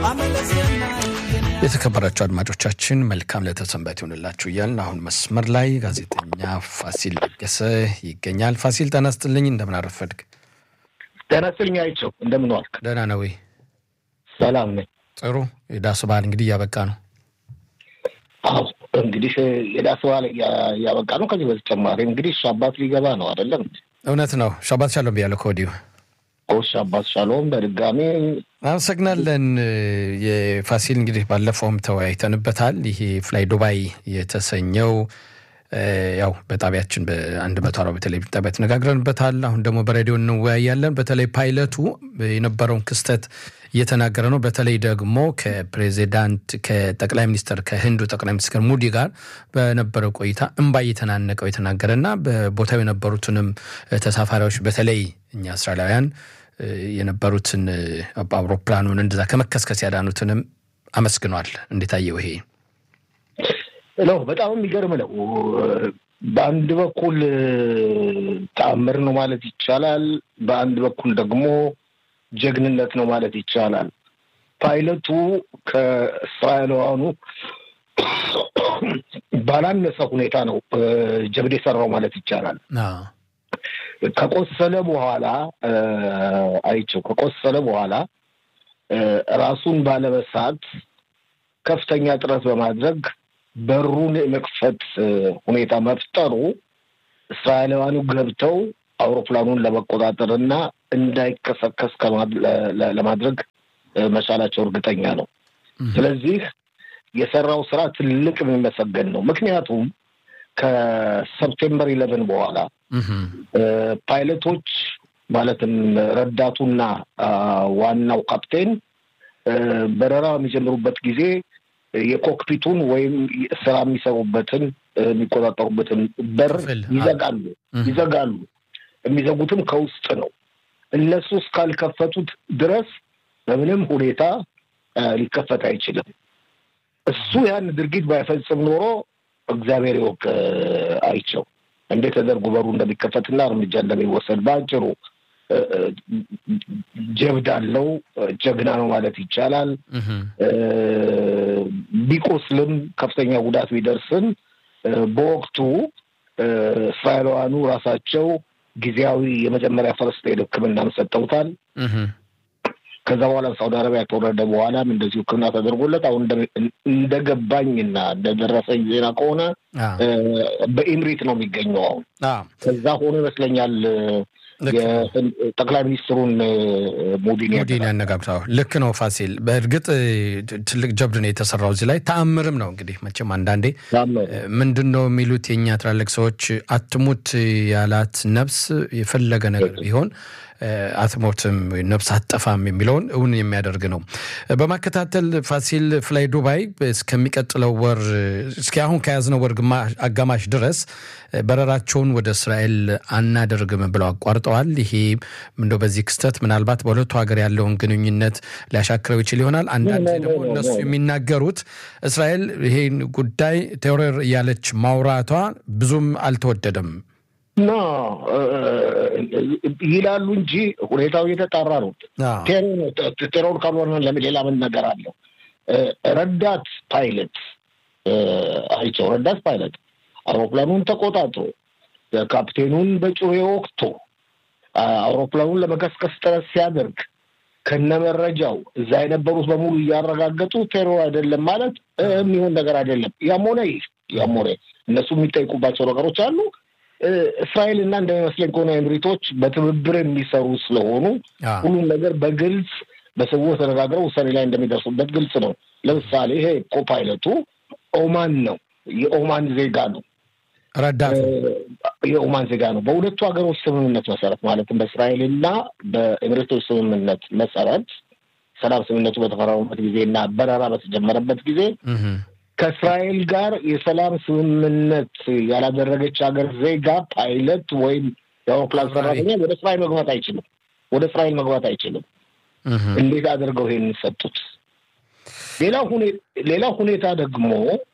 የተከበራቸው አድማጮቻችን መልካም ለተሰንበት ይሆንላችሁ እያልን አሁን መስመር ላይ ጋዜጠኛ ፋሲል ለገሰ ይገኛል። ፋሲል ጤና ይስጥልኝ፣ እንደምን አረፈድክ? ጤና ይስጥልኝ አይቸው፣ እንደምን ዋልክ? ደህና ነው ወይ? ሰላም ነኝ። ጥሩ። የዳስ በዓል እንግዲህ እያበቃ ነው። አዎ እንግዲህ የዳስ በዓል እያበቃ ነው። ከዚህ በተጨማሪ እንግዲህ ሻባት ሊገባ ነው አይደለም? እውነት ነው። ሻባት ሻሎም ብያለሁ ከወዲሁ ሻባት ሻሎም። በድጋሚ አመሰግናለን። የፋሲል እንግዲህ ባለፈውም ተወያይተንበታል። ይሄ ፍላይ ዱባይ የተሰኘው ያው በጣቢያችን በአንድ መቶ አርባ በቴሌቪዥን ጣቢያ ተነጋግረንበታል። አሁን ደግሞ በሬዲዮ እንወያያለን። በተለይ ፓይለቱ የነበረውን ክስተት እየተናገረ ነው። በተለይ ደግሞ ከፕሬዚዳንት ከጠቅላይ ሚኒስትር ከህንዱ ጠቅላይ ሚኒስትር ሙዲ ጋር በነበረው ቆይታ እምባ እየተናነቀው የተናገረና በቦታው የነበሩትንም ተሳፋሪዎች በተለይ እኛ እስራኤላውያን የነበሩትን አውሮፕላኑን እንደዛ ከመከስከስ ያዳኑትንም አመስግኗል። እንዴት አየው ይሄ? ነው በጣም የሚገርም ነው። በአንድ በኩል ተአምር ነው ማለት ይቻላል። በአንድ በኩል ደግሞ ጀግንነት ነው ማለት ይቻላል። ፓይለቱ ከእስራኤላውያኑ ባላነሰ ሁኔታ ነው ጀብድ የሰራው ማለት ይቻላል። ከቆሰለ በኋላ አይቸው ከቆሰለ በኋላ ራሱን ባለመሳት ከፍተኛ ጥረት በማድረግ በሩን የመክፈት ሁኔታ መፍጠሩ እስራኤላውያኑ ገብተው አውሮፕላኑን ለመቆጣጠር እና እንዳይከሰከስ ለማድረግ መቻላቸው እርግጠኛ ነው። ስለዚህ የሰራው ስራ ትልቅ የሚመሰገን ነው። ምክንያቱም ከሰፕቴምበር ኢለቨን በኋላ ፓይለቶች ማለትም ረዳቱና ዋናው ካፕቴን በረራ የሚጀምሩበት ጊዜ የኮክፒቱን ወይም ስራ የሚሰሩበትን የሚቆጣጠሩበትን በር ይዘጋሉ ይዘጋሉ። የሚዘጉትም ከውስጥ ነው። እነሱ እስካልከፈቱት ድረስ በምንም ሁኔታ ሊከፈት አይችልም። እሱ ያን ድርጊት ባይፈጽም ኖሮ እግዚአብሔር ይወቅ አይቸው እንዴት ተደርጎ በሩ እንደሚከፈትና እርምጃ እንደሚወሰድ በአጭሩ ጀብድ አለው። ጀግና ነው ማለት ይቻላል። ቢቆስልም ከፍተኛ ጉዳት ቢደርስም በወቅቱ እስራኤላውያኑ ራሳቸው ጊዜያዊ የመጀመሪያ ፈርስት ኤድ ሕክምናም ሰጠውታል። ከዛ በኋላ ሳውዲ አረቢያ ከወረደ በኋላም እንደዚሁ ሕክምና ተደርጎለት አሁን እንደገባኝና እንደደረሰኝ ዜና ከሆነ በኢምሪት ነው የሚገኘው። አሁን ከዛ ሆኖ ይመስለኛል ጠቅላይ ሚኒስትሩን ሙዲን ሙዲን ያነጋግረው ልክ ነው ፋሲል። በእርግጥ ትልቅ ጀብድ ነው የተሰራው እዚህ ላይ ተአምርም ነው። እንግዲህ መቼም አንዳንዴ ምንድን ነው የሚሉት የእኛ ትላልቅ ሰዎች አትሙት ያላት ነፍስ የፈለገ ነገር ቢሆን አትሞትም ነፍስ አትጠፋም የሚለውን እውን የሚያደርግ ነው። በማከታተል ፋሲል ፍላይ ዱባይ እስከሚቀጥለው ወር እስኪ አሁን ከያዝነው ወር አጋማሽ ድረስ በረራቸውን ወደ እስራኤል አናደርግም ብለው አቋርጠዋል። ይሄ እንደው በዚህ ክስተት ምናልባት በሁለቱ ሀገር ያለውን ግንኙነት ሊያሻክረው ይችል ይሆናል። አንዳንድ ደግሞ እነሱ የሚናገሩት እስራኤል ይሄን ጉዳይ ቴሮር እያለች ማውራቷ ብዙም አልተወደደም ኖ ይላሉ እንጂ ሁኔታው እየተጣራ ነው። ቴሮር ካልሆነ ለምን ሌላ ምን ነገር አለው? ረዳት ፓይለት አይቸው ረዳት ፓይለት አውሮፕላኑን ተቆጣጥሮ ካፕቴኑን በጩቤ ወቅቶ አውሮፕላኑን ለመቀስቀስ ጥረት ሲያደርግ ከነመረጃው እዛ የነበሩት በሙሉ እያረጋገጡ ቴሮር አይደለም ማለት የሚሆን ነገር አይደለም። ያም ሆነ ይህ ያም ሆነ እነሱ የሚጠይቁባቸው ነገሮች አሉ። እስራኤል እና እንደሚመስለኝ ከሆነ ኤምሪቶች በትብብር የሚሰሩ ስለሆኑ ሁሉም ነገር በግልጽ በስውር ተነጋግረው ውሳኔ ላይ እንደሚደርሱበት ግልጽ ነው። ለምሳሌ ይሄ ኮፓይለቱ ኦማን ነው፣ የኦማን ዜጋ ነው፣ ረዳት የኦማን ዜጋ ነው። በሁለቱ ሀገሮች ስምምነት መሰረት ማለትም በእስራኤል እና በኤምሬቶች ስምምነት መሰረት ሰላም ስምምነቱ በተፈረሙበት ጊዜ እና በረራ በተጀመረበት ጊዜ ከእስራኤል ጋር የሰላም ስምምነት ያላደረገች ሀገር ዜጋ ፓይለት ወይም የአውሮፕላን ሰራተኛ ወደ እስራኤል መግባት አይችልም። ወደ እስራኤል መግባት አይችልም። እንዴት አድርገው ይሄንን ሰጡት? ሌላው ሁኔታ ደግሞ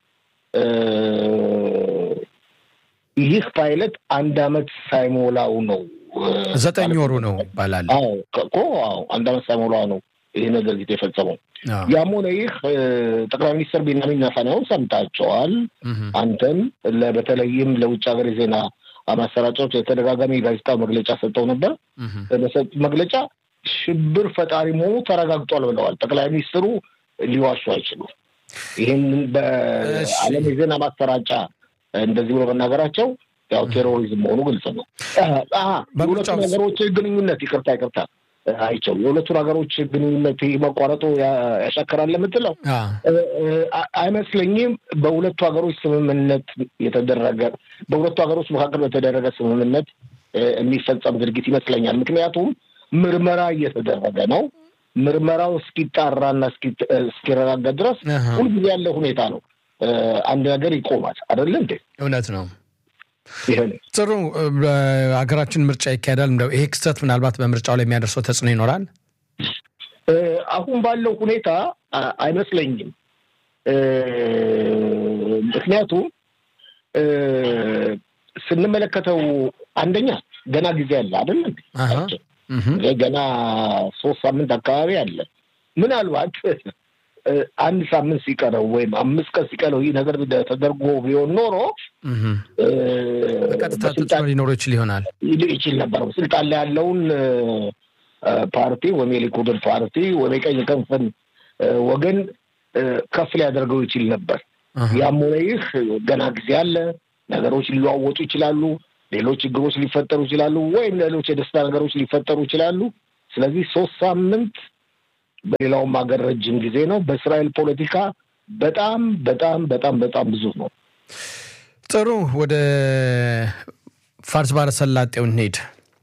ይህ ፓይለት አንድ አመት ሳይሞላው ነው ዘጠኝ ወሩ ነው ይባላል እኮ አንድ አመት ሳይሞላው ነው ይህ ነገር የፈጸመው። ያም ሆነ ይህ ጠቅላይ ሚኒስትር ቤንያሚን ኔታንያሁ ሰምታቸዋል። አንተም በተለይም ለውጭ ሀገር የዜና ማሰራጫዎች የተደጋጋሚ ጋዜጣ መግለጫ ሰጠው ነበር። በሰጡት መግለጫ ሽብር ፈጣሪ መሆኑ ተረጋግጧል ብለዋል። ጠቅላይ ሚኒስትሩ ሊዋሹ አይችሉም። ይህንን በዓለም የዜና ማሰራጫ እንደዚህ ብሎ መናገራቸው ያው ቴሮሪዝም መሆኑ ግልጽ ነው። የሁለቱ ነገሮች ግንኙነት ይቅርታ ይቅርታ አይቸው የሁለቱ ሀገሮች ግንኙነት መቋረጡ ያሻከራል የምትለው አይመስለኝም። በሁለቱ ሀገሮች ስምምነት የተደረገ በሁለቱ ሀገሮች መካከል በተደረገ ስምምነት የሚፈጸም ድርጊት ይመስለኛል። ምክንያቱም ምርመራ እየተደረገ ነው። ምርመራው እስኪጣራና እስኪረጋገጥ ድረስ ሁልጊዜ ያለ ሁኔታ ነው። አንድ ነገር ይቆማል አይደለ እንዴ? እውነት ነው። ጥሩ በሀገራችን ምርጫ ይካሄዳል። እንደው ይሄ ክስተት ምናልባት በምርጫው ላይ የሚያደርሰው ተጽዕኖ ይኖራል? አሁን ባለው ሁኔታ አይመስለኝም። ምክንያቱም ስንመለከተው አንደኛ ገና ጊዜ አለ አይደል? ገና ሶስት ሳምንት አካባቢ አለ። ምናልባት አንድ ሳምንት ሲቀረው ወይም አምስት ቀን ሲቀረው ይህ ነገር ተደርጎ ቢሆን ኖሮ በቀጥታ ተጽዕኖ ሊኖረው ይችል ይሆናል ይችል ነበር። ስልጣን ላይ ያለውን ፓርቲ ወይም የሊኩድን ፓርቲ ወይም የቀኝ ክንፍን ወገን ከፍ ሊያደርገው ይችል ነበር። ያም ሆነ ይህ ገና ጊዜ አለ። ነገሮች ሊለዋወጡ ይችላሉ። ሌሎች ችግሮች ሊፈጠሩ ይችላሉ፣ ወይም ሌሎች የደስታ ነገሮች ሊፈጠሩ ይችላሉ። ስለዚህ ሶስት ሳምንት በሌላውም ሀገር ረጅም ጊዜ ነው። በእስራኤል ፖለቲካ በጣም በጣም በጣም በጣም ብዙ ነው። ጥሩ ወደ ፋርስ ባሕረ ሰላጤው እንሄድ።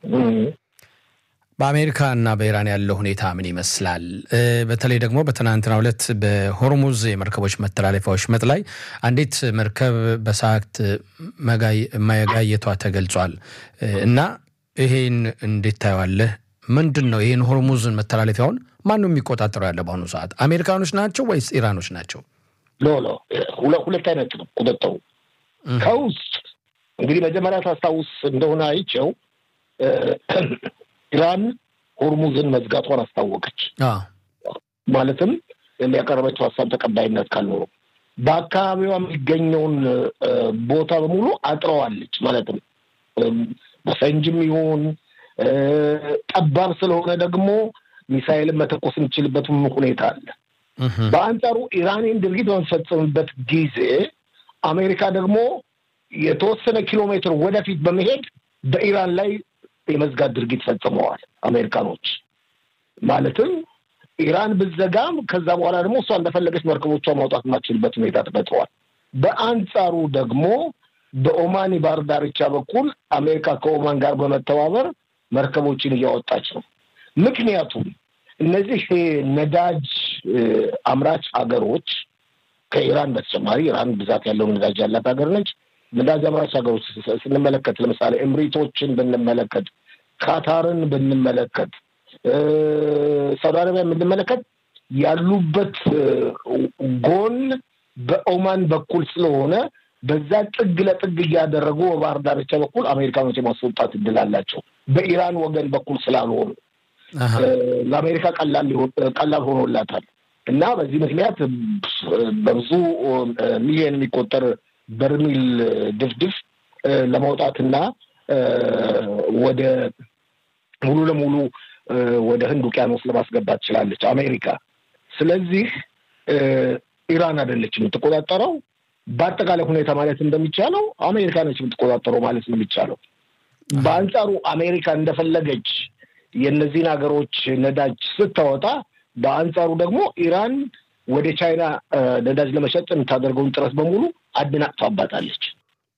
በአሜሪካ እና በኢራን ያለው ሁኔታ ምን ይመስላል? በተለይ ደግሞ በትናንትናው ዕለት በሆርሙዝ የመርከቦች መተላለፊያ ወሽመጥ ላይ አንዲት መርከብ በሰዓት መጋየቷ ተገልጿል እና ይሄን እንዴት ታየዋለህ? ምንድን ነው ይህን ሆርሙዝን መተላለፊያውን ማን ነው የሚቆጣጠረው ያለ በአሁኑ ሰዓት? አሜሪካኖች ናቸው ወይስ ኢራኖች ናቸው? ሎ ሎ ሁለት አይነት ነው ቁጥጥሩ ከውስጥ እንግዲህ መጀመሪያ ታስታውስ እንደሆነ አይቸው ኢራን ሆርሙዝን መዝጋቷን አስታወቀች። ማለትም የሚያቀረበችው ሀሳብ ተቀባይነት ካልኖረው በአካባቢዋ የሚገኘውን ቦታ በሙሉ አጥረዋለች። ማለትም በፈንጅም ይሁን ጠባብ ስለሆነ ደግሞ ሚሳይልን መተኮስ የሚችልበትም ሁኔታ አለ። በአንጻሩ ኢራንን ድርጊት በምትፈጽምበት ጊዜ አሜሪካ ደግሞ የተወሰነ ኪሎ ሜትር ወደፊት በመሄድ በኢራን ላይ የመዝጋት ድርጊት ፈጽመዋል አሜሪካኖች። ማለትም ኢራን ብዘጋም ከዛ በኋላ ደግሞ እሷ እንደፈለገች መርከቦቿ ማውጣት የማትችልበት ሁኔታ ተፈጥረዋል። በአንጻሩ ደግሞ በኦማን የባህር ዳርቻ በኩል አሜሪካ ከኦማን ጋር በመተባበር መርከቦችን እያወጣች ነው። ምክንያቱም እነዚህ ነዳጅ አምራች ሀገሮች ከኢራን በተጨማሪ ኢራን ብዛት ያለው ነዳጅ ያላት ሀገር ነች። ነዳጅ አምራች ሀገሮች ስንመለከት ለምሳሌ እምሪቶችን ብንመለከት፣ ካታርን ብንመለከት፣ ሳውዲ አረቢያ ብንመለከት ያሉበት ጎን በኦማን በኩል ስለሆነ በዛ ጥግ ለጥግ እያደረጉ በባህር ዳርቻ በኩል አሜሪካኖች የማስወጣት እድል አላቸው። በኢራን ወገን በኩል ስላልሆኑ ለአሜሪካ ቀላል ሆኖላታል እና በዚህ ምክንያት በብዙ ሚሊዮን የሚቆጠር በርሚል ድፍድፍ ለማውጣትና ወደ ሙሉ ለሙሉ ወደ ህንድ ውቅያኖስ ለማስገባት ትችላለች አሜሪካ። ስለዚህ ኢራን አይደለች የምትቆጣጠረው። በአጠቃላይ ሁኔታ ማለት እንደሚቻለው አሜሪካ ነች የምትቆጣጠረው ማለት ነው የሚቻለው። በአንጻሩ አሜሪካ እንደፈለገች የእነዚህን ሀገሮች ነዳጅ ስታወጣ፣ በአንጻሩ ደግሞ ኢራን ወደ ቻይና ነዳጅ ለመሸጥ የምታደርገውን ጥረት በሙሉ አደናቅፋባታለች።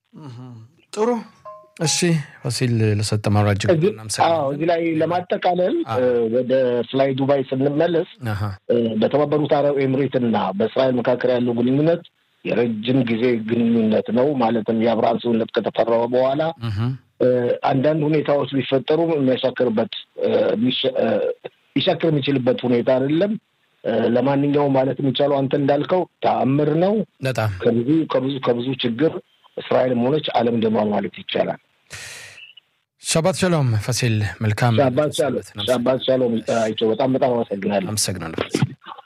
ጥሩ እሺ፣ ፋሲል ለሰጠ ማብራሪያ እጅግ እዚህ ላይ ለማጠቃለል ወደ ፍላይ ዱባይ ስንመለስ በተባበሩት አረብ ኤምሬት እና በእስራኤል መካከል ያለው ግንኙነት የረጅም ጊዜ ግንኙነት ነው። ማለትም የአብርሃም ስምምነት ከተፈረመ በኋላ አንዳንድ ሁኔታዎች ቢፈጠሩ የሚያሻክርበት ሊሻክር የሚችልበት ሁኔታ አይደለም። ለማንኛውም ማለት የሚቻለው አንተ እንዳልከው ተአምር ነው። በጣም ከብዙ ከብዙ ከብዙ ችግር እስራኤልም ሆነች ዓለም ድኗል ማለት ይቻላል። ሻባት ሻሎም ፋሲል፣ መልካም ሻባት ሻሎም አይቸው። በጣም በጣም አመሰግናለሁ። አመሰግናለሁ ፋሲል።